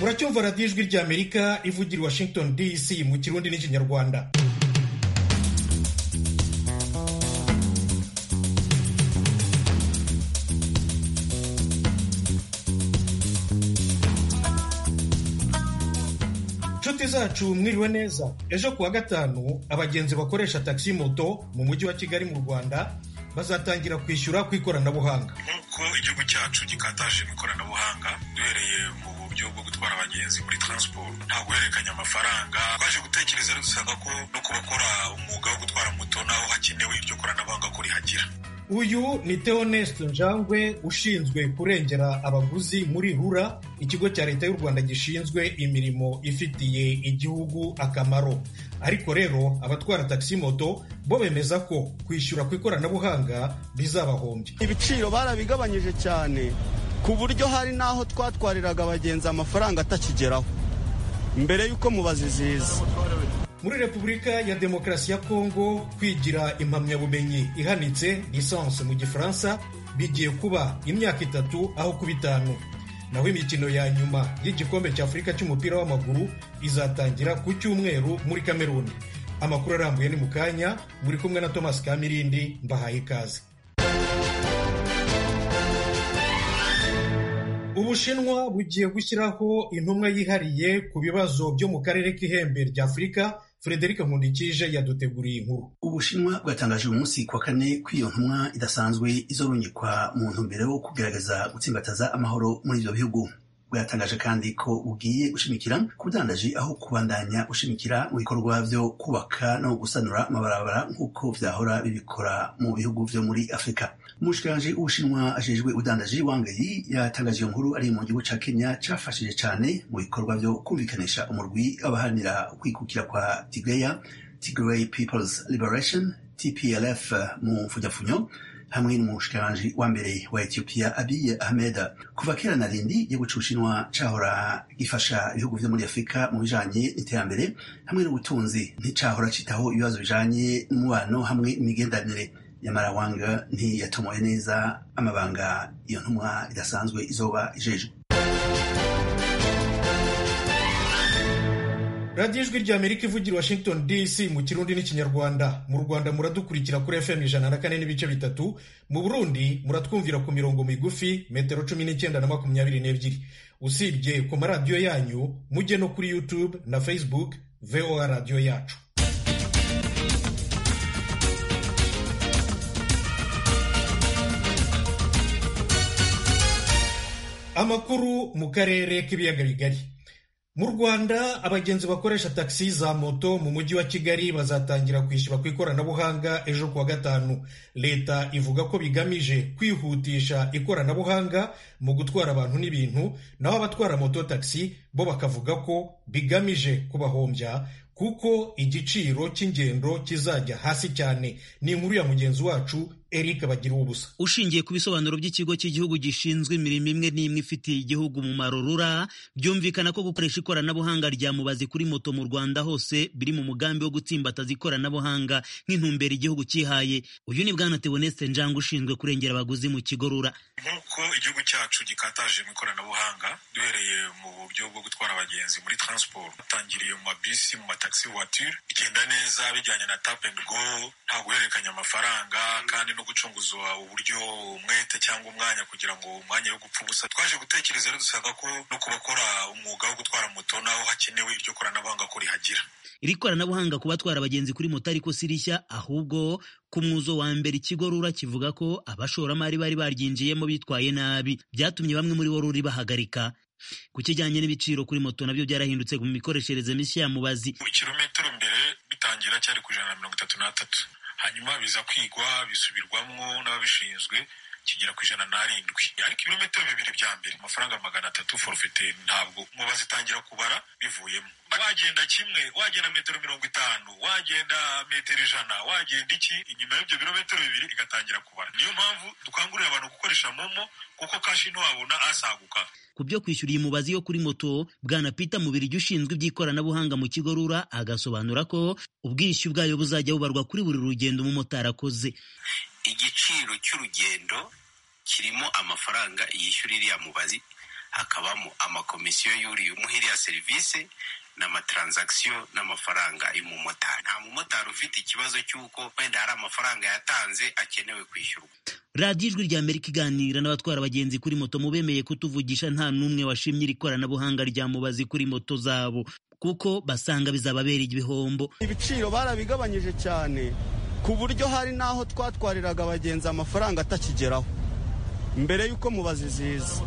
muracyumva radiyo ijwi ry'amerika ivugira i washington dc mu kirundi n'ikinyarwanda inshuti zacu mwiriwe neza ejo kuwa gatanu abagenzi bakoresha taxi moto mu mujyi wa kigali mu rwanda bazatangira kwishyura ku ikoranabuhanga nk'uko igihugu cyacu gikataje mu ikoranabuhanga duhereye mu buryo bwo gutwara abagenzi muri transport nta guhererekanya amafaranga twaje gutekereza rero dusanga ko no ku bakora umwuga wo gutwara moto naho hakenewe iryo koranabuhanga ko rihagira uyu ni Theoneste njangwe ushinzwe kurengera abaguzi muri rura ikigo cya leta y'u rwanda gishinzwe imirimo ifitiye igihugu akamaro ariko rero abatwara taxi moto bo bemeza ko kwishyura ku ikoranabuhanga bizabahombya ibiciro barabigabanyije cyane ku buryo hari n'aho twatwariraga abagenzi amafaranga atakigeraho mbere y'uko mubazi ziza muri repubulika ya demokarasi ya kongo kwigira impamyabumenyi ihanitse lisansi mu gifaransa bigiye kuba imyaka itatu aho kuba itanu naho imikino ya nyuma y'igikombe cya afurika cy'umupira w'amaguru izatangira ku cyumweru muri kameruni amakuru arambuye ni mu kanya muri kumwe na thomas kamirindi mbahaye ikaze ubushinwa bugiye gushyiraho intumwa yihariye ku bibazo byo mu karere k'ihembe rya afurika Frederic Nkundikije yaduteguriye inkuru. Ubushinwa bwatangaje uyu munsi kuwa kane ko iyo ntumwa idasanzwe izorunyikwa mu ntumbero yo kugerageza gutsimbataza amahoro muri ibyo bihugu. bwatangaje kandi ko bugiye gushimikira ku budandaji aho kubandanya gushimikira mu bikorwa byo kubaka no gusanura amabarabara nk'uko vyahora bibikora mu bihugu vyo muri afurika umushikiranji w'ubushinwa ajejwe ubudandaji wangayi yatangaje iyo nkuru ari mu gihugu ca kenya cafashije cane mu bikorwa vyo kumvikanisha umurwi w'abaharanira ukwikukira kwa tigreya tigray peoples liberation tplf mu mfujafunyo hamwe n'umushikiranji wa mbere wa Ethiopia Abiy Ahmed kuva kera na rindi igihugu c'Ubushinwa cahora gifasha ibihugu vyo muri Afurika mu bijanye n'iterambere hamwe n'ubutunzi nticahora citaho ibibazo bijanye n'umubano hamwe n'imigenderanire nyamara wanga ntiyatomoye neza amabanga iyo ntumwa idasanzwe izoba ijejwe radiyo ijwi rya amerika ivugira washington dc mu kirundi n'ikinyarwanda mu rwanda muradukurikira kuri fm ijana na kane n'ibice bitatu mu burundi muratwumvira ku mirongo migufi metero cumi n'icyenda na makumyabiri n'ebyiri usibye ku maradiyo yanyu mujye no kuri youtube na facebook voa radiyo yacu amakuru mu karere k'ibiyaga bigari mu rwanda abagenzi bakoresha taxi za moto mu mujyi wa kigali bazatangira kwishyura ku ikoranabuhanga ejo kuwa gatanu leta ivuga ko bigamije kwihutisha ikoranabuhanga mu gutwara abantu n'ibintu naho abatwara moto taxi bo bakavuga ko bigamije kubahombya kuko igiciro cy'ingendo kizajya hasi cyane ni inkuru ya mugenzi wacu Eric bagira ubusa ushingiye ku bisobanuro by'ikigo cy'igihugu gishinzwe imirimo imwe n'imwe ifitiye igihugu umumaro rura byumvikana ko gukoresha ikoranabuhanga rya mubazi kuri moto mu Rwanda hose biri mu mugambi wo gutsimbataza ikoranabuhanga nk'intumbero igihugu cyihaye uyu ni bwana Theoneste Njanga ushinzwe kurengera abaguzi mu kigo rura nk'uko igihugu cyacu gikataje mu ikoranabuhanga duhereye mu buryo bwo gutwara abagenzi muri transport batangiriye mu mabisi mu mataxi voiture bigenda neza bijyanye na tap and go nta guhererekanya amafaranga kandi no gucunguzwa uburyo umwete cyangwa umwanya kugira ngo umwanya wo gupfa ubusa twaje gutekereza rero dusanga ko no ku bakora umwuga wo gutwara moto naho hakenewe iryo koranabuhanga ko rihagira iri koranabuhanga ku batwara abagenzi kuri moto ariko si rishya ahubwo ku mwuzo wa mbere ikigo rura kivuga ko abashoramari bari baryinjiyemo bitwaye nabi byatumye bamwe muri bo ruri bahagarika ku kijyanye n'ibiciro kuri moto nabyo byarahindutse mu mikoreshereze mishya ya mubazi ikirometero mbere bitangira cyari ku ijana na mirongo itatu n'atatu hanyuma biza kwigwa bisubirwamo n'ababishinzwe kigera ku ijana n'arindwi ariko ibirometero bibiri bya mbere amafaranga magana atatu forfete ntabwo mubazi itangira kubara bivuyemo wagenda kimwe wagenda metero mirongo itanu wagenda metero ijana wagenda iki inyuma y'ibyo birometero bibiri igatangira kubara niyo mpamvu dukangurira abantu gukoresha momo kuko kashi ntiwabona asaguka ku byo kwishyura iyi mubazi yo kuri moto bwana Peter Mubirigi ushinzwe iby'ikoranabuhanga mu kigo rura agasobanura ko ubwishyu bwayo buzajya bubarwa kuri buri rugendo umumotari akoze igiciro cy'urugendo kirimo amafaranga yishyura iriya mubazi hakabamo amakomisiyo yuriye umuha iriya serivisi n'amatransakisiyo n'amafaranga y'umumotari nta mumotari ufite ikibazo cy'uko wenda hari amafaranga yatanze akenewe kwishyurwa radiyo ijwi rya amerika iganira n'abatwara abagenzi kuri moto mu bemeye kutuvugisha nta n'umwe washimye iri koranabuhanga rya mubazi kuri moto zabo kuko basanga bizababera igihombo ibiciro barabigabanyije cyane ku buryo hari n'aho twatwariraga abagenzi amafaranga atakigeraho mbere y'uko mubazi ziza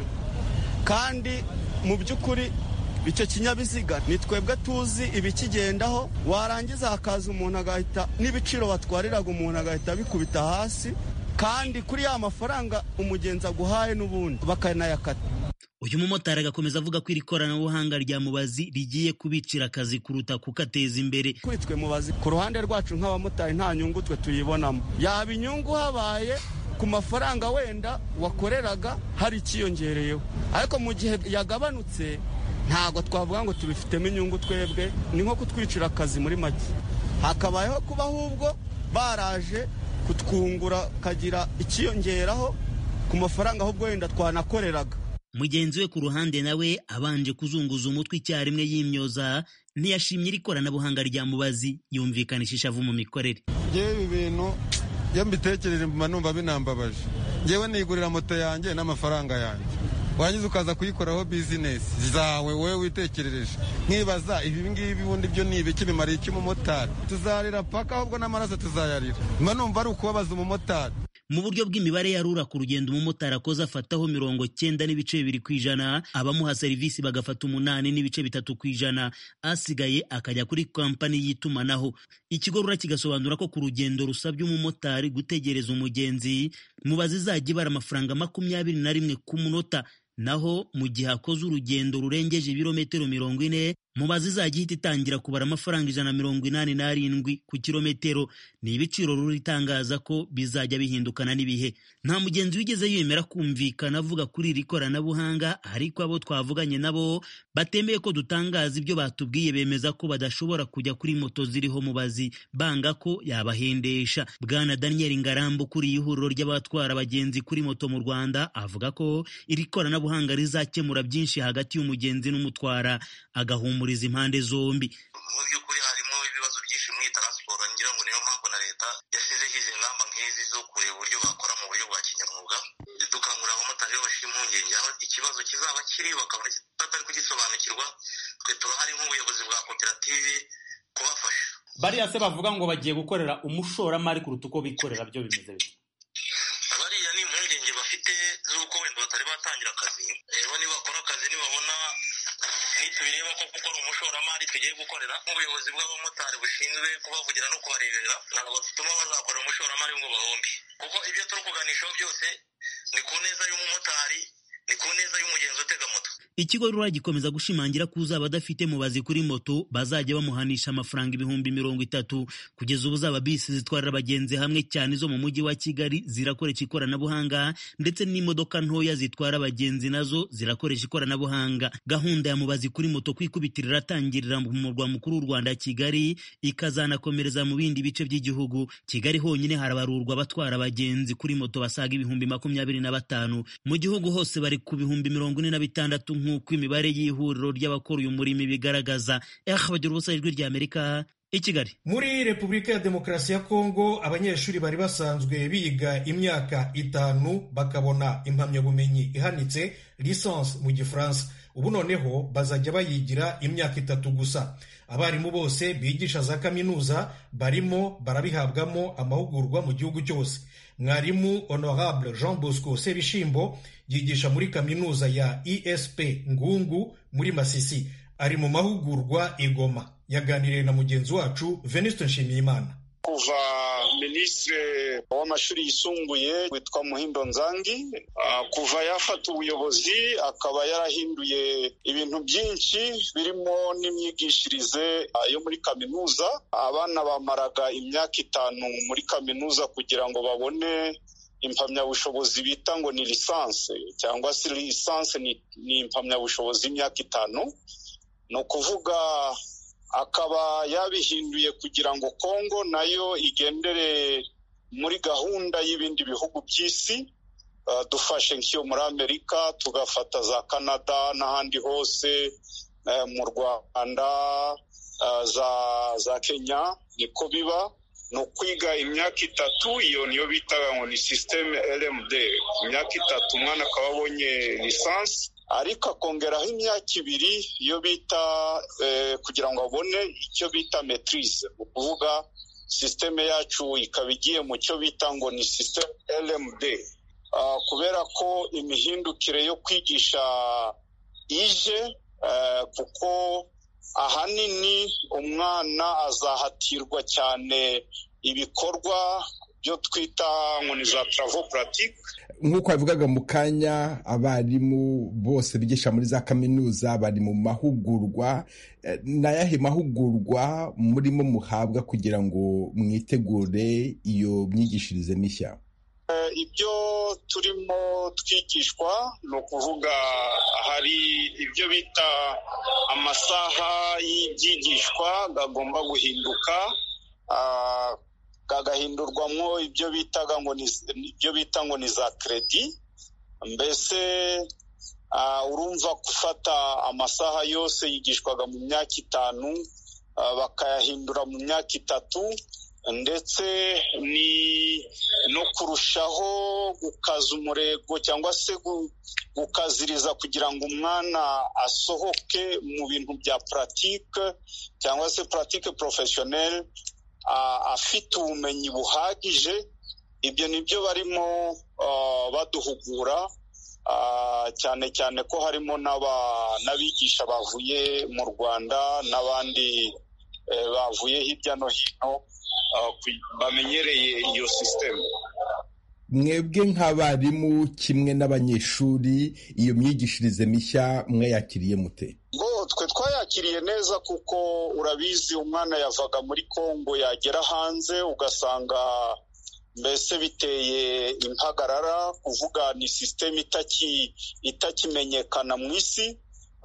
kandi mu by'ukuri icyo kinyabiziga ni twebwe tuzi ibikigendaho warangiza hakaza umuntu agahita n'ibiciro batwariraga umuntu agahita bikubita hasi kandi kuri ya mafaranga umugenzi aguhaye n'ubundi bakanayakata uyu mumotari agakomeza avuga ko iri koranabuhanga rya mubazi rigiye kubicira akazi kuruta kukateza imbere kuri twe mubazi ku ruhande rwacu nk'abamotari nta nyungu twe tuyibonamo yaba inyungu habaye ku mafaranga wenda wakoreraga hari ikiyongereyeho ariko mu gihe yagabanutse ntabwo twavuga ngo tubifitemo inyungu twebwe ni nko kutwicira akazi muri make hakabayeho kuba ahubwo baraje kutwungura kagira ikiyongeraho ku mafaranga ahubwo wenda twanakoreraga mugenzi we ku ruhande nawe abanje kuzunguza umutwe icyarimwe yimyoza ntiyashimye iri koranabuhanga rya mubazi yumvikanisha ishavu mu mikorere ngewe ibi bintu iyo mbitekereje mba numva binambabaje ngewe nigurira moto yanjye n'amafaranga yanjye warangiza ukaza kuyikoraho bizinesi zawe wowe witekerereje nkibaza ibi ngibi ubundi byo ni ibiki bimariye iki umumotari tuzarira paka ahubwo n'amaraso tuzayarira mba numva ari ukubabaza umumotari mu buryo bw'imibare ya rura ku rugendo umumotari akoze afataho mirongo cyenda n'ibice bibiri ku ijana abamuha serivisi bagafata umunani n'ibice bitatu ku ijana asigaye akajya kuri kampani y'itumanaho ikigo rura kigasobanura ko ku rugendo rusabye umumotari gutegereza umugenzi mubazi izajya ibara amafaranga makumyabiri na rimwe ku munota naho mu gihe akoze urugendo rurengeje ibirometero mirongo ine mubazi izajya ihita itangira kubara amafaranga ijana na mirongo inani n'arindwi ku kilometero ni ibiciro rura itangaza ko bizajya bihindukana n'ibihe nta mugenzi wigeze yemera kumvikana avuga kuri iri koranabuhanga ariko abo twavuganye nabo batemeye ko dutangaza ibyo batubwiye bemeza ko badashobora kujya kuri moto ziriho mubazi banga ko yabahendesha bwana daniel ngarambu ukuriye ihuriro ry'abatwara abagenzi kuri moto mu rwanda avuga ko iri koranabuhanga rizakemura byinshi hagati y'umugenzi n'umutwara agahumuriza impande zombi mu by'ukuri harimo ibibazo byinshi muri taransiporo ngira ngo niyo mpamvu na leta yashyizeho izi ngamba nk'izi zo kureba uburyo bakora mu buryo bwa kinyamwuga dukangurira abamotari iyo bashira impungenge aho ikibazo kizaba kiri bakabona batari kugisobanukirwa twe turahari nk'ubuyobozi bwa koperative kubafasha bariya se bavuga ngo bagiye gukorera umushoramari kuruta uko bikorera byo bimeze bite bariya ni impungenge bafite z'uko wenda batari batangira akazi rero nibakora akazi nibabona nitubireba ko kuko ari umushoramari tugiye gukorera nk'ubuyobozi bw'abamotari bushinzwe kubavugira no kubarebera ntabwo dutuma bazakorera umushoramari ngo bahombe kuko ibyo turi kuganishaho byose ni ku neza y'umumotari ni ku neza y'umugenzi utega moto ikigo rura gikomeza gushimangira ko uzaba adafite mubazi kuri moto bazajya bamuhanisha amafaranga ibihumbi mirongo itatu kugeza ubu zaba bisi zitwarira abagenzi hamwe cyane zo mu mujyi wa kigali zirakoresha ikoranabuhanga ndetse n'imodoka ntoya zitwara abagenzi nazo zirakoresha ikoranabuhanga gahunda ya mubazi kuri moto kwikubitira iratangirira mu murwa mukuru w'u rwanda kigali ikazanakomereza mu bindi bice by'igihugu kigali honyine harabarurwa abatwara abagenzi kuri moto basaga ibihumbi makumyabiri na batanu mu gihugu hose bari ku bihumbi mirongo ine na bitandatu nk'uko imibare y'ihuriro ry'abakora uyu murimo ibigaragaza eh bagira ubusa ijwi rya amerika i kigali muri repubulika ya demokarasi ya kongo abanyeshuri bari basanzwe biga imyaka itanu bakabona impamyabumenyi ihanitse lisansi mu gifaransa ubu noneho bazajya bayigira imyaka itatu gusa abarimu bose bigisha za kaminuza barimo barabihabwamo amahugurwa mu gihugu cyose mwarimu honorable jean bosco sebishimbo yigisha muri kaminuza ya esp ngungu muri masisi ari mu mahugurwa igoma yaganiriye na mugenzi wacu venuste nshimiyimana kuva minisitiri w'amashuri yisumbuye witwa muhindo nzangi kuva yafata ubuyobozi akaba yarahinduye ibintu byinshi birimo n'imyigishirize yo muri kaminuza abana bamaraga imyaka itanu muri kaminuza kugira ngo babone impamyabushobozi bita ngo ni lisansi cyangwa se lisansi ni impamyabushobozi y'imyaka itanu ni ukuvuga akaba yabihinduye kugira ngo kongo nayo igendere muri gahunda y'ibindi bihugu by'isi dufashe nk'iyo muri amerika tugafata za canada n'ahandi hose mu rwanda za kenya niko biba ni ukwiga imyaka itatu iyo niyo bitaga ngo ni sisiteme rmd imyaka itatu umwana akaba abonye lisansi ariko akongeraho imyaka ibiri iyo bita kugira ngo abone icyo bita metirize ni ukuvuga sisiteme yacu ikaba igiye mu cyo bita ngo ni sisiteme rmd kubera ko imihindukire yo kwigisha ije kuko ahanini umwana azahatirwa cyane ibikorwa byo twita ngo ni za taravo puratike nk'uko babivugaga mu kanya abarimu bose bigisha muri za kaminuza bari mu mahugurwa ni ayahe mahugurwa murimo muhabwa kugira ngo mwitegure iyo myigishirize mishya ibyo turimo twigishwa ni ukuvuga hari ibyo bita amasaha y'ibyigishwa agomba guhinduka agahindurwamo ibyo bitaga ngo ni ibyo bita ngo ni za keredi mbese urumva gufata amasaha yose yigishwaga mu myaka itanu bakayahindura mu myaka itatu ndetse ni no kurushaho gukaza umurego cyangwa se gukaziriza kugira ngo umwana asohoke mu bintu bya puratike cyangwa se puratike porofeshoneri afite ubumenyi buhagije ibyo ni byo barimo baduhugura cyane cyane ko harimo n'abigisha bavuye mu rwanda n'abandi bavuye hirya no hino bamenyereye iyo sisiteme mwebwe nk'abarimu kimwe n'abanyeshuri iyo myigishirize mishya mwayakiriye mute ngo twe twayakiriye neza kuko urabizi umwana yavaga muri congo yagera hanze ugasanga mbese biteye impagarara kuvuga ni sisiteme itakimenyekana mu isi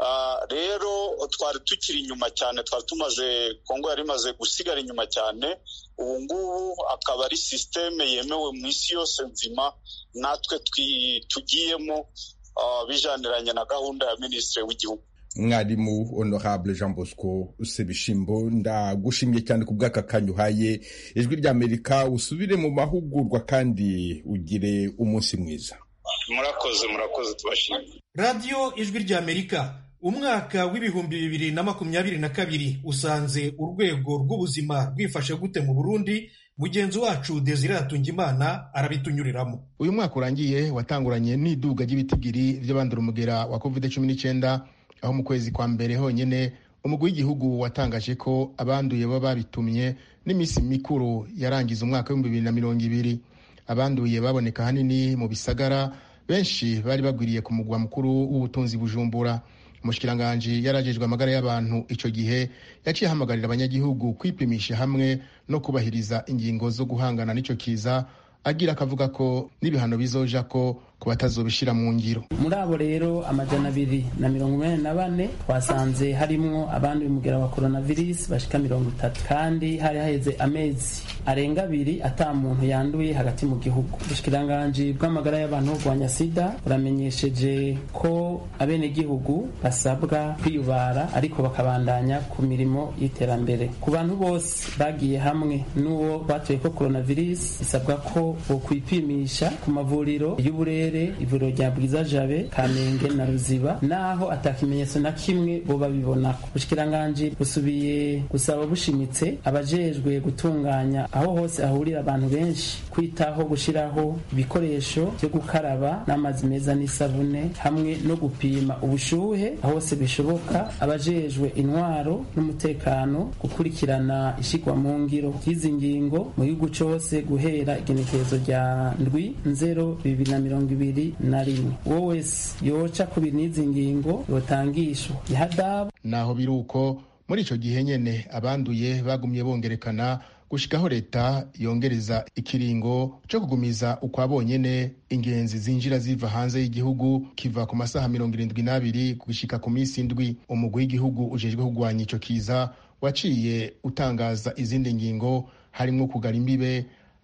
rero twari tukiri inyuma cyane twari tumaze kongo yari imaze gusigara inyuma cyane ubu ngubu akaba ari sisiteme yemewe mu isi yose nzima natwe tugiyemo bijaniranye na gahunda ya minisitiri w'igihugu mwarimu honorable jean bosco sebishimbo ndagushimiye cyane ku bw'aka kanya uhaye ijwi ry'amerika usubire mu mahugurwa kandi ugire umunsi mwiza murakoze murakoze tubashimiye radiyo ijwi ry'amerika umwaka w'ibihumbi bibiri na makumyabiri na kabiri usanze urwego rw'ubuzima rwifashe gute mu burundi mugenzi wacu desire hatungimana arabitunyuriramo uyu mwaka urangiye watanguranye n'iduga ry'ibitigiri by'abandura umugera wa covid cumi n'icyenda aho mu kwezi kwa mbere honyine umugwi w'igihugu watangaje ko abanduye baba babitumye n'iminsi mikuru yarangiza umwaka w'ibihumbi bibiri na mirongo ibiri abanduye baboneka ahanini mu bisagara benshi bari bagwiriye ku mugwa mukuru w'ubutunzi bujumbura umushikiranganji yarajejwe amagara y'abantu icyo gihe yaciye ahamagarira abanyagihugu kwipimisha hamwe no kubahiriza ingingo zo guhangana n'icyo kiza agira akavuga ko n'ibihano bizoja ko ku batazobishira mu ngiro muri abo rero amajana abiri na mirongo inani na bane twasanze harimwo abandi umugera wa coronavirus bashika mirongo itatu kandi hari haheze amezi arenga abiri ata muntu yanduye hagati mu gihugu ubushikiranganji bw'amagara y'abantu burwanya sida buramenyesheje ko abenegihugu basabwa kwiyubara ariko bakabandanya ku mirimo y'iterambere ku bantu bose bagiye hamwe n'uwo batuye ko coronavirus bisabwa ko bokwipimisha ku mavuriro y'uburere ivuriro rya bwiza jabe kamenge na ruziba naho atakimenyetso na kimwe bo babibonako ubushikiranganji busubiye gusaba bushimitse abajejwe gutunganya aho hose hahurira abantu benshi kwitaho gushiraho ibikoresho byo gukaraba n'amazi meza n'isabune hamwe no gupima ubushuhe aho hose bishoboka abajejwe intwaro n'umutekano gukurikirana ishigwa mu ngiro ry'izi ngingo mu gihugu cose guhera igenekerezo rya ndwi nzero bibiri na mirongo ibiri na rimwe uwo wese yoca ku n'izi ngingo yotangishwa ihadabu naho biri uko muri icyo gihe nyene abanduye bagumye bongerekana gushikaho leta yongereza ikiringo cyo kugumiza ukwa bonyene ingenzi zinjira ziva hanze y'igihugu kiva ku masaha mirongo irindwi n'abiri gushika ku minsi indwi umugwi w'igihugu ujejwe kurwanya ico kiza waciye utangaza izindi ngingo harimwo kugara imbibe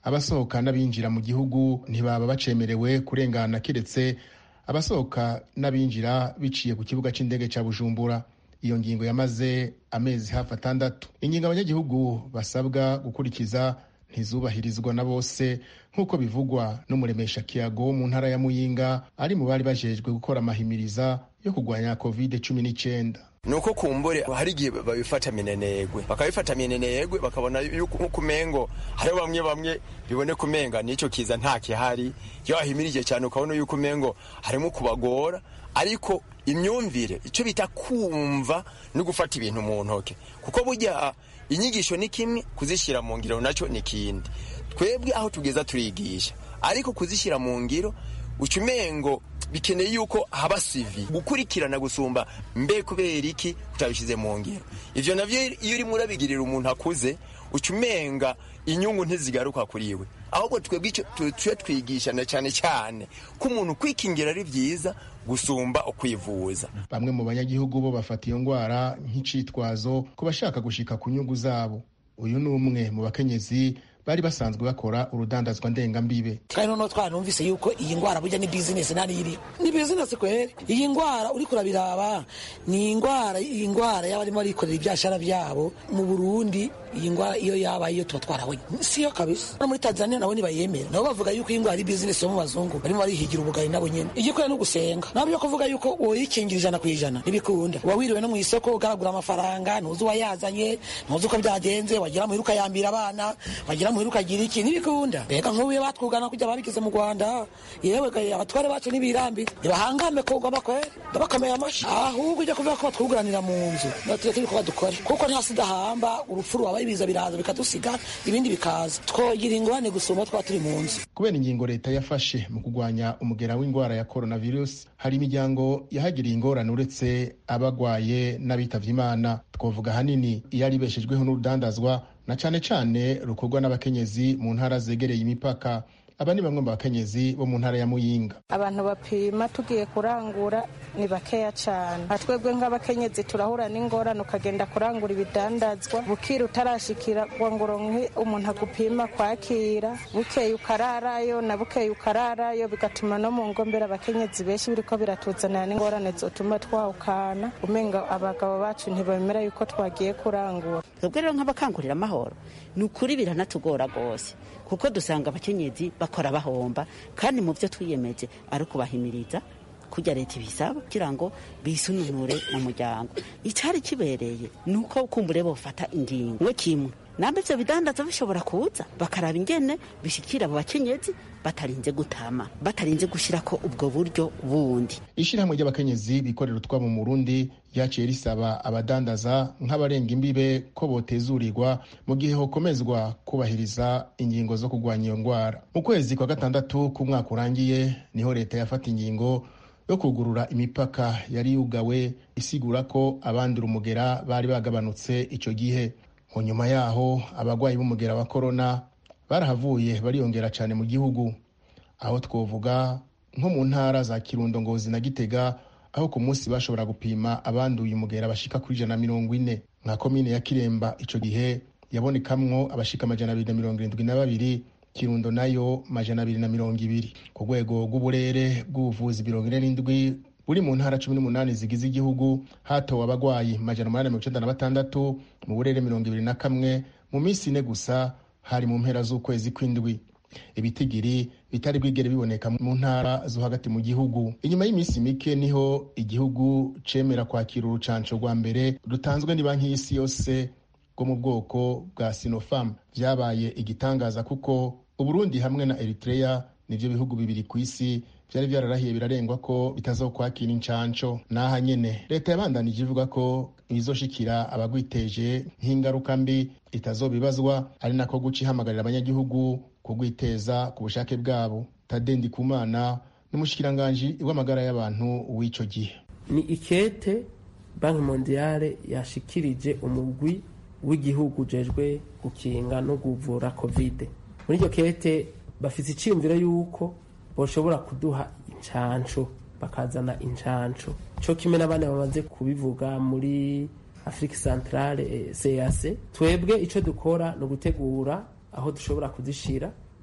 abasohoka n'abinjira mu gihugu ntibaba bacemerewe kurengana kiretse abasohoka n'abinjira biciye ku kibuga cy'indege cya bujumbura iyo ngingo yamaze amezi hafi atandatu ingingo abanyagihugu basabwa gukurikiza ntizubahirizwa na bose nk'uko bivugwa n'umuremesha kiyago wo mu ntara ya muyinga ari mu bari bajejwe gukora amahimiriza yo kurwanya covid cumi n'icyenda nuko kumbure hari igihe babifata minenegwe bakabifata minenegwe bakabona yuko umengo hariho bamwe bamwe bibone kumenga n'icyo kiza nta kihari iyo wahimirije cyane ukabona yuko umengo harimo kubagora ariko imyumvire icyo bita kumva no gufata ibintu mu ntoke kuko burya inyigisho ni kimwe kuzishyira mu ngiro nacyo ni ikindi twebwe aho tugeza turigisha ariko kuzishyira mu ngiro uca umengo bikeneye yuko haba sivi gukurikirana gusumba mbe kubera iki utabishyize mu ngiro ivyo navyo iyo urimo urabigirira umuntu akuze uca umenga inyungu ntizigaruka kuri we ahubwo twebwe tuye twigishana cyane cyane ko umuntu kwikingira ari byiza gusumba ukwivuza bamwe mu banyagihugu bo bafata iyo ndwara nk'icitwazo ku bashaka gushika ku nyungu zabo uyu ni umwe mu bakenyezi bari basanzwe bakora urudandazwa ndengambibe kandi noneho twanumvise yuko iyi ndwara burya ni bizinesi nari iri ni bizinesi kweri iyi ndwara uri kurabiraba ni indwara iyi ndwara y'abarimo barikorera ibyashara byabo mu burundi iyi ndwara iyo yabaye iyo tuba twarabonye siyo kabisa no muri tanzania nabo ntibayemera nabo bavuga yuko iyi ndwara ari bizinesi yo mu bazungu barimo barihigira ubugari nabo nyene igikwiye no gusenga nabo byo kuvuga yuko woyikingira ijana ku ijana ntibikunda uba wiriwe no mu isoko ugaragura amafaranga ntuzi uwayazanye ntuzi uko byagenze wagira muhira ukayambira abana wagira muhira ukagira iki ntibikunda mbega nk'ubu batwugana kujya babigize mu rwanda yewe abatware bacu ntibirambire ntibahangame kugwa bakwere ndabakomeye amashyi ahubwo ujya kuvuga ko batwuguranira mu nzu natwe turi kuba dukore kuko nta sida hamba urupfu rwaba ibiza biraza bikadusiga ibindi bikaza twogira ingorane gusumba twaba turi mu nzu kubera ingingo leta yafashe mu kurwanya umugera w'indwara ya coronavirus hari imiryango yahagiriye ingorane uretse abagwaye n'abitavye imana twavuga ahanini iyo ari ibeshejweho n'urudandazwa na cane cane rukorwa n'abakenyezi mu ntara zegereye imipaka aba ni bamwe mu bakenyezi bo mu ntara ya muyinga abantu bapima tugiye kurangura ni bakeya cyane nka twebwe nk'abakenyezi turahura n'ingorane ukagenda kurangura ibidandazwa bukira utarashikira ngo uronke umuntu agupima kwakira bukeye ukararayo na bukeye ukararayo bigatuma no mu ngombera abakenyezi benshi biriko biratuzanira n'ingorane zotuma twawukana umenga abagabo bacu ntibemera yuko twagiye kurangura twebwe rero nk'abakangurira amahoro ni ukuri biranatugora rwose kuko dusanga abakenyezi bakora bahomba kandi mu byo twiyemeje ari ukubahimiriza kujya leta ibisaba kugira ngo bisununure mu muryango icyari kibereye ni uko kumbure bofata ingingo we kimwe nambe ivyo bidandaza bishobora kuza bakaraba ingene bishikira abo bakenyezi batarinze gutama batarinze gushirako ubwo buryo bundi ishirahamwe ry'abakenyezi bikorera utwabo mu Burundi ryaciye risaba abadandaza nk'abarenga imbibe ko botezurirwa mu gihe hokomezwa kubahiriza ingingo zo kurwanya iyo ndwara mu kwezi kwa gatandatu k'umwaka urangiye niho leta yafata ingingo yo kugurura imipaka yari yugawe isigura ko abandura umugera bari bagabanutse icyo gihe mu nyuma yaho abarwayi b'umugera wa korona barahavuye bariyongera cyane mu gihugu aho twovuga nko mu ntara za kirundo ngozi na gitega aho ku munsi bashobora gupima abanduye umugera bashika kuri ijana na mirongo ine nka komine ya kiremba icyo gihe yabonekamwo abashika amajana abiri na mirongo irindwi na babiri kirundo nayo majana abiri na mirongo ibiri ku rwego rw'uburere bw'ubuvuzi mirongo ine n'indwi buri mu ntara cumi n'umunani zigize igihugu hatowe abagwayi majana umunani mirongo icenda na batandatu mu burere mirongo ibiri na kamwe mu minsi ine gusa hari mu mpera z'ukwezi kw'indwi ibitigiri bitari bwigere biboneka mu ntara zo hagati mu gihugu inyuma y'iminsi mike niho igihugu cemera kwakira urucanco rwa mbere rutanzwe ni banki y'isi yose rwo mu bwoko bwa sinopharm vyabaye igitangaza kuko uburundi hamwe na eritrea nivyo bihugu bibiri ku isi vyari vyararahiye birarengwa ko bitazokwakira incanco n'aha nyene leta yabandanije ivuga ko ibizoshikira abagwiteje nk'ingaruka mbi itazobibazwa ari nako guca ihamagarira abanyagihugu kugwiteza ku bushake bwabo tadendi kumana n'umushikiranganji w'amagara y'abantu w'ico gihe ni ikete banki mondiale yashikirije umugwi w'igihugu ujejwe gukinga no kuvura kovide muri iryo kete bafite icyiyumviro y'uko bashobora kuduha incanco bakazana incanco cyo kimwe n'abandi bamaze kubivuga muri afurika santarare cac twebwe icyo dukora ni ugutegura aho dushobora kuzishira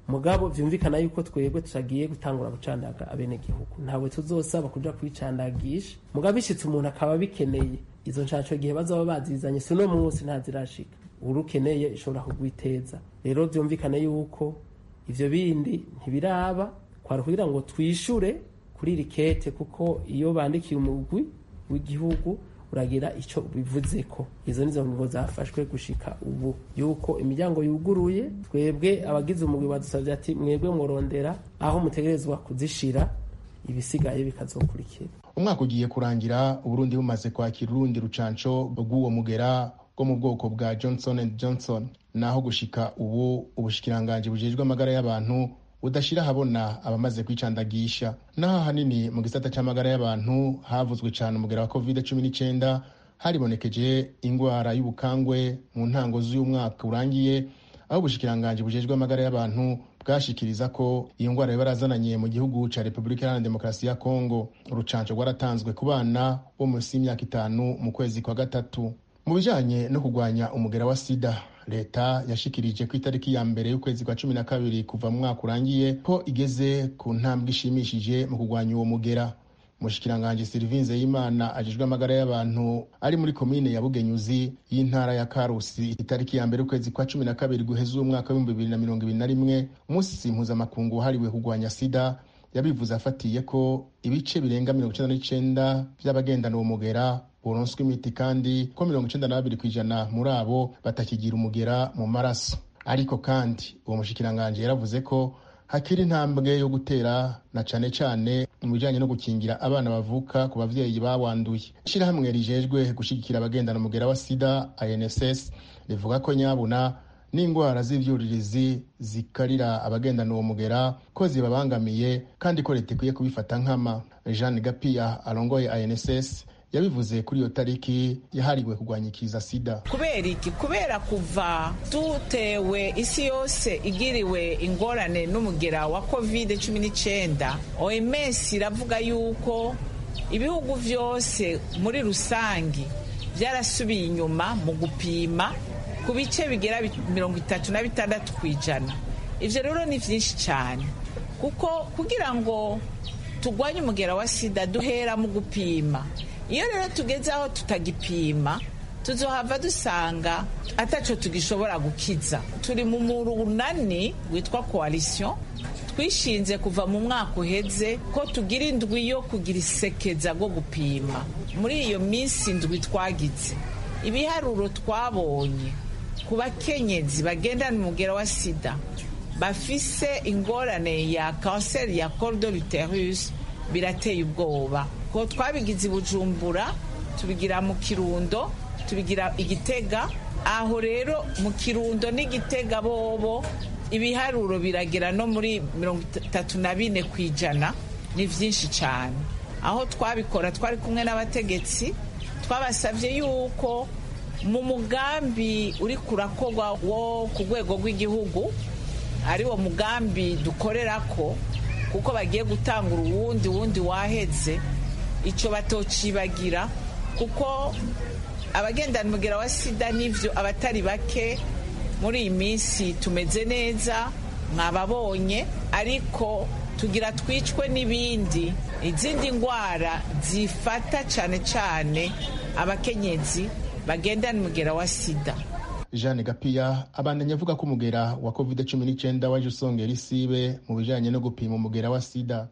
mugabo vyumvikana yuko twebwe tutagiye gutangura gucandaga abenegihugu ntawe tuzosaba kuja kwicandagisha mugabo bishitse umuntu akaba bikeneye izo nshansho igihe bazaba bazizanye si uno munsi ntazirashika urukeneye ishobora kugwiteza rero vyumvikane yuko ivyo bindi ntibiraba kwari kugira ngo twishure kuri iri kete kuko iyo bandikiye umugwi w'igihugu uragira icyo bivuze ko izo nizo ngingo zafashwe gushika ubu yuko imiryango yuguruye twebwe abagize umugwi badusabye ati mwebwe murondera aho mutegerezwa kuzishira ibisigaye bikazokurikira umwaka ugiye kurangira uburundi bumaze kwakira urundi rucanco rw'uwo mugera bwo mu bwoko bwa johnson and johnson naho gushika ubu ubushikiranganji bujejwe amagara y'abantu udashira ahabona abamaze kwicandagisha naho ahanini mu gisata c'amagara y'abantu havuzwe cane umugera wa covid cumi n'icenda haribonekeje ingwara y'ubukangwe mu ntango z'uyu mwaka urangiye aho ubushikiranganji bujejwe amagara y'abantu bwashikiriza ko iyo ngwara yabarazananye mu gihugu ca repubulika iharanira demokarasi ya kongo urucanco rwaratanzwe ku bana bo munsi y'imyaka itanu mu kwezi kwa gatatu mu bijanye no kurwanya umugera wa sida leta yashikirije ku itariki ya mbere y'ukwezi kwa cumi na kabiri kuva mu mwaka urangiye ko igeze ku ntambwe ishimishije mu kurwanya uwo mugera umushikiranganji silivinze y'imana ajejwe amagara y'abantu ari muri komine ya bugenyuzi y'intara ya karusi itariki ya mbere ukwezi kwa cumi na kabiri guheza uwo mwaka w'ibihumbi bibiri na mirongo ibiri na rimwe umunsi mpuzamakungu wahariwe kurwanya sida yabivuze afatiye ko ibice birenga mirongo icenda n'icenda vy'abagendana uwo mugera buronswa imiti kandi ko mirongo icenda na babiri kw'ijana muri abo batakigira umugera mu maraso ariko kandi uwo mushikiranganji yaravuze ko hakiri intambwe yo gutera na cane cane mu bijanye no gukingira abana bavuka ku bavyeyi bawanduye ishirahamwe rijejwe gushigikira abagendana umugera wa sida inss rivuga ko nyabuna n'indwara z'ivyuririzi zikarira abagendana uwo mugera ko zibabangamiye kandi ko leta ikwiye kubifata nkama jeanne gapiya arongoye inss yabivuze kuri iyo tariki yahariwe kurwanya ikiza sida kubera iki kubera kuva dutewe isi yose igiriwe ingorane n'umugera wa covid cumi n'icyenda oms iravuga yuko ibihugu byose muri rusange byarasubiye inyuma mu gupima ku bice bigera mirongo itatu na bitandatu ku ijana ibyo rero ni byinshi cyane kuko kugira ngo turwanye umugera wa sida duhera mu gupima iyo rero tugeze aho tutagipima tuzohava dusanga ataco tugishobora gukiza turi mu murunani witwa coalition twishinze kuva mu mwaka uheze ko tugira indwi yo kugira isekeza rwo gupima muri iyo minsi indwi twagize ibiharuro twabonye ku bakenyezi bagendana umugera wa sida bafise ingorane ya kanseri ya col de l'uterus birateye ubwoba ko twabigize i bujumbura tubigira mu kirundo tubigira igitega aho rero mu kirundo n'igitega bobo ibiharuro biragera no muri mirongo itatu na bine ku ijana ni byinshi cyane aho twabikora twari kumwe n'abategetsi twabasabye yuko mu mugambi uri kurakorwa wo ku rwego rw'igihugu ari wo mugambi dukorera ko kuko bagiye gutanga uwundi wundi waheze icyo batocibagira kuko abagendana umugera wa sida n'ibyo abatari bake muri iyi minsi tumeze neza mwababonye ariko tugira twicwe n'ibindi izindi ndwara zifata cyane cyane abakenyezi bagendana umugera wa sida jeanne gapiya abandanya avuga ko umugera wa covid cumi n'icyenda waje usongera isibe mu bijyanye no gupima umugera wa sida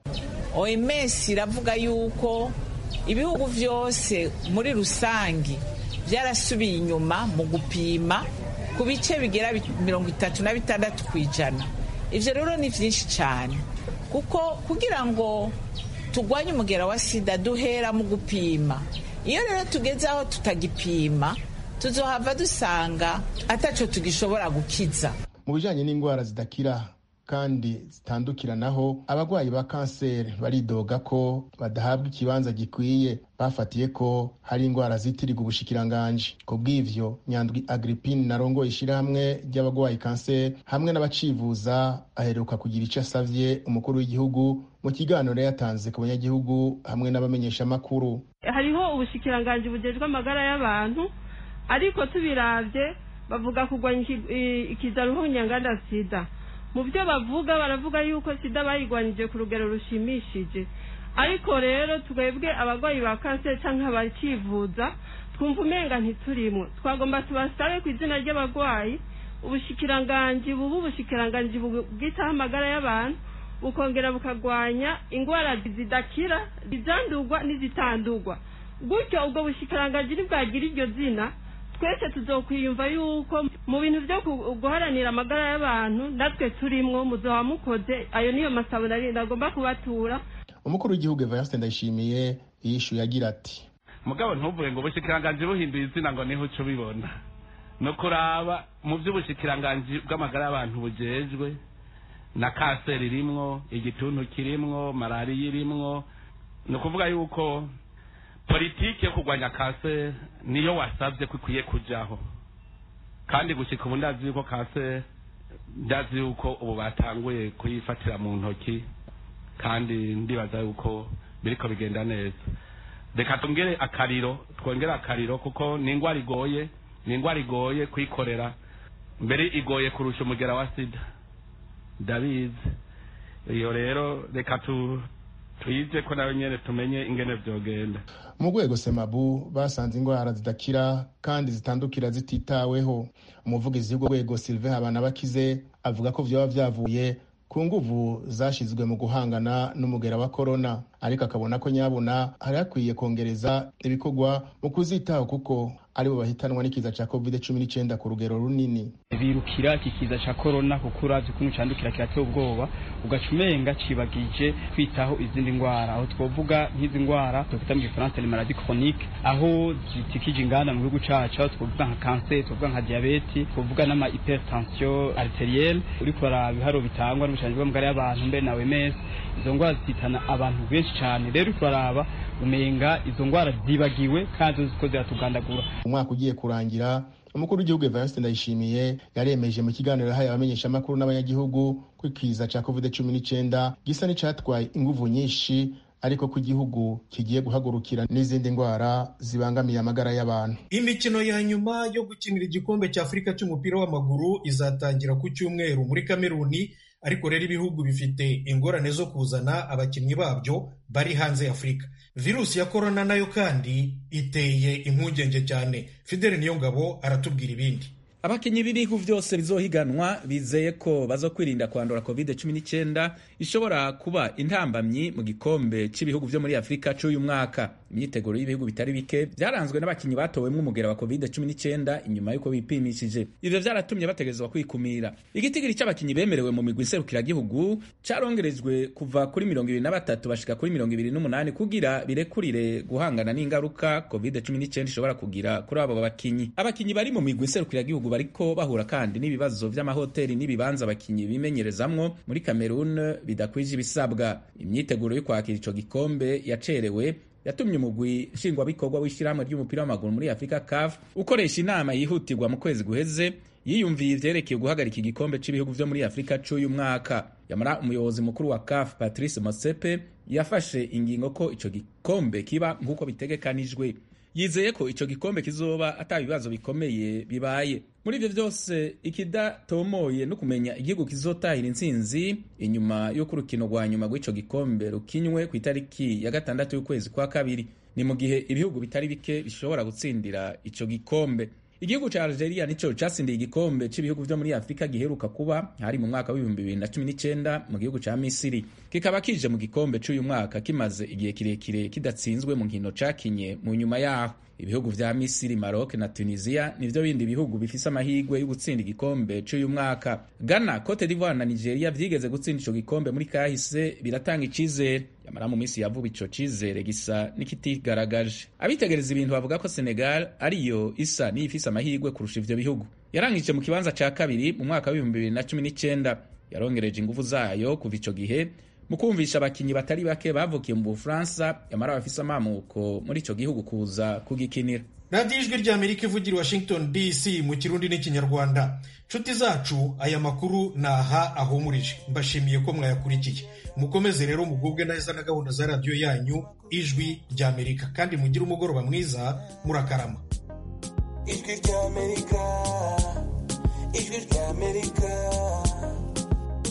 oms iravuga yuko ibihugu byose muri rusange byarasubiye inyuma mu gupima ku bice bigera mirongo itatu na bitandatu ku ijana ibyo rero ni byinshi cyane kuko kugira ngo turwanye umugera wa sida duhera mu gupima iyo rero tugeze aho tutagipima tuzohava dusanga ataco tugishobora gukiza mu bijanye n'indwara zidakira kandi zitandukiranaho abarwayi ba kanseri baridoga ko badahabwa ikibanza gikwiye bafatiye ko hari indwara zitirirwa ubushikiranganji ku bw'ivyo nyandwi agripine narongoye ishirahamwe ry'abarwayi kanseri hamwe n'abacivuza aheruka kugira ico asavye umukuru w'igihugu mu kiganiro yatanze ku banyagihugu hamwe n'abamenyeshamakuru hariho ubushikiranganji bujejwe amagara y'abantu ariko tubiravye bavuga kurwanya ikiza ruhunyanganda sida mu byo bavuga baravuga yuko sida bayigwanije ku rugero rushimishije ariko rero twebwe abarwayi ba kanseri cyangwa abakivuza twumva umenga ntiturimwo twagomba tubasabe ku izina ry'abarwayi ubushikiranganji bubu ubushikiranganji bwitaho amagara y'abantu bukongera bukagwanya indwara zidakira izandurwa n'izitandurwa gutyo ubwo bushikiranganji ntibwagira iryo zina twese tuzokwiyumva yuko mu bintu byo guharanira amagara y'abantu natwe turimwo muzoba mukoze ayo niyo masabo nagomba kubatura umukuru w'igihugu evariste ndayishimiye yishyuye agira ati mugabo ntuvuge ngo ubushikiranganji buhinduye izina ngo niho uca ubibona no kuraba mu by'ubushikiranganji bw'amagara y'abantu bujejwe na kanseri irimwo igituntu kirimwo malariya irimwo ni ukuvuga yuko politiki yo kurwanya kanseri niyo wasabye ko ikwiye kujyaho kandi gushyika ubu ndazi yuko kanseri ndazi yuko ubu batanguye kuyifatira mu ntoki kandi ndibaza yuko biriko bigenda neza reka twongere akariro twongere akariro kuko ni indwara igoye ni indwara igoye kuyikorera mbere igoye kurusha umugera wa sida ndabizi iyo rero reka tuyize ko nawe nyine tumenye ingene byogenda mu rwego semabu basanze indwara zidakira kandi zitandukira zititaweho umuvugizi w'urwo rwego sylvain habanabakize avuga ko byaba byavuye ku nguvu zashyizwe mu guhangana n'umugera wa korona ariko akabona ko nyabuna hari hakwiye kongereza ibikorwa mu kuzitaho kuko aribo bahitanwa n'ikiza cya covid cumi n'icyenda ku rugero runini birukira iki kiza cya korona kuko urazi ukuntu cyandukira kirateye ubwoba ugaca umenga cibagije kwitaho izindi ndwara aho twavuga nk'izi ndwara twakwita mu gifaransa ni maladi chronique aho zitikije inganda mu gihugu cacu aho twavuga nka kanseri twavuga nka diyabeti twavuga n'ama hypertension arterielle uriko uraraba ibiharo bitangwa n'ubushanji bw'amagara y'abantu mbere na OMS izo ndwara zitana abantu benshi cyane rero uriko uraraba umenga izo ndwara zibagiwe kandi uziko ziratugandagura umwaka ugiye kurangira umukuru w'igihugu evariste ndayishimiye yaremeje mu kiganiro yahaye abamenyeshamakuru n'abanyagihugu ko ikiza cya covid cumi n'icyenda gisa n'icyatwaye inguvu nyinshi ariko ko igihugu kigiye guhagurukira n'izindi ndwara zibangamiye amagara y'abantu imikino ya nyuma yo gukinira igikombe cya afurika cy'umupira w'amaguru izatangira ku cyumweru muri kameruni ariko rero ibihugu bifite ingorane zo kuzana abakinnyi babyo bari hanze ya afurika virusi ya korona nayo kandi iteye impungenge cyane fidele niyongabo aratubwira ibindi abakinnyi b'ibihugu byose bizohiganwa bizeye ko bazo kwirinda kwandura covid cumi n'icyenda ishobora kuba intambamyi mu gikombe cy'ibihugu byo muri afurika cy'uyu mwaka imyiteguro y'ibihugu bitari bike byaranzwe n'abakinnyi batowemo umugera wa covid cumi n'icyenda inyuma y'uko bipimishije ivyo vyaratumye bategerezwa kwikumira igitigiri cy'abakinnyi bemerewe mu migwi nserukiragihugu carongerejwe kuva kuri mirongo ibiri na batatu bashika kuri mirongo ibiri n'umunani kugira birekurire guhangana n'ingaruka covid cumi n'icyenda ishobora kugira kuri abo bakinnyi abakinnyi bari mu migwi nserukiragihugu bariko bahura kandi n'ibibazo vy'amahoteli n'ibibanza abakinnyi bimenyerezamwo muri Cameroon bidakwije ibisabwa imyiteguro yo kwakira ico gikombe yacerewe yatumye umugwi nshingwabikorwa w'ishyirahamwe ry'umupira w'amaguru muri afurika caf ukoresha inama yihutirwa mu kwezi guheze yiyumviye ivyerekeye guhagarika igikombe c'ibihugu vyo muri afurika c'uyu mwaka yamara umuyobozi mukuru wa caf patrice mosepe yafashe ingingo ko ico gikombe kiba nk'uko bitegekanijwe yizeye ko ico gikombe kizoba ata bibazo bikomeye bibaye muri ivyo vyose ikidatomoye no kumenya igihugu kizotahira intsinzi inyuma y'uko urukino rwa nyuma rw'ico gikombe rukinywe ku itariki ya gatandatu y'ukwezi kwa kabiri ni mu gihe ibihugu bitari bike bishobora gutsindira ico gikombe igihugu ca algeria nico catsindiye igikombe c'ibihugu vyo muri afurika giheruka kuba hari mu mwaka w'ibihumbi bibiri na cumi n'icenda mu gihugu ca misiri kikaba kije mu gikombe c'uyu mwaka kimaze igihe kirekire kidatsinzwe mu nkino cakinye mu nyuma yaho ibihugu vya misiri maroc na tunisia nivyo bindi bihugu bifise amahirwe yo gutsinda igikombe c'uyu mwaka ghana cote d'ivoire na nigeria vyigeze gutsinda ico gikombe muri kahise biratanga icizere yamara mu minsi yavuba ico cizere gisa n'ikitigaragaje abitegereza ibintu bavuga ko senegal ariyo isa n'iyifise amahirwe kurusha ivyo bihugu yarangije mu kibanza ca kabiri mu mwaka w'ibihumbi bibiri na cumi n'icenda yarongereje inguvu zayo kuva ico gihe mu kumvisha abakinyi batari bake bavukiye mu bufaransa yamara bafise amamuko muri ico gihugu kuza kugikinira radiyo ijwi rya amerika ivugira washington dc mu kirundi n'ikinyarwanda nshuti zacu aya makuru ni aha ahumurije mbashimiye ko mwayakurikiye mukomeze rero mugubwe neza na gahunda za radiyo yanyu ijwi rya amerika kandi mugire umugoroba mwiza murakarama ijwi rya amerika ijwi rya amerika